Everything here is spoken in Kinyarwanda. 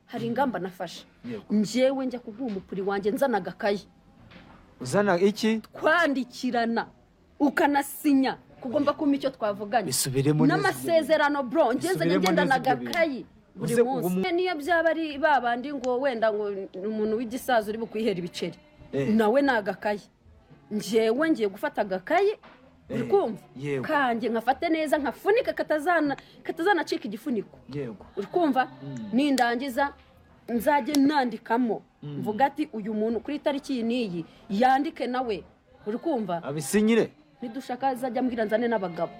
hari ingamba nafashe Yego. njyewe njya kuguha umupuri wanjye nzana agakayi uzana iki twandikirana ukanasinya kugomba kumpa icyo twavuganye Bisubiremo neza n'amasezerano bro ngenzanye Bisubiremo ngendana neza ibyo agakayi buri Uze uwo munsi mu- niyo byaba ari babandi ngo wenda ngo ni umuntu w'igisaza uri bukwihera ibiceri Eh. nawe ni agakayi njyewe ngiye gufata agakayi uri Eh, kumva yego. kanjye nkafate neza nkafunike katazana katazanacika igifuniko yego uri kumva nindangiza nzajye nandikamo mvuga ati uyu muntu kuri tariki iyi n'iyi yandike nawe uri kumva abisinyire nidushaka azajya ambwira nzane n'abagabo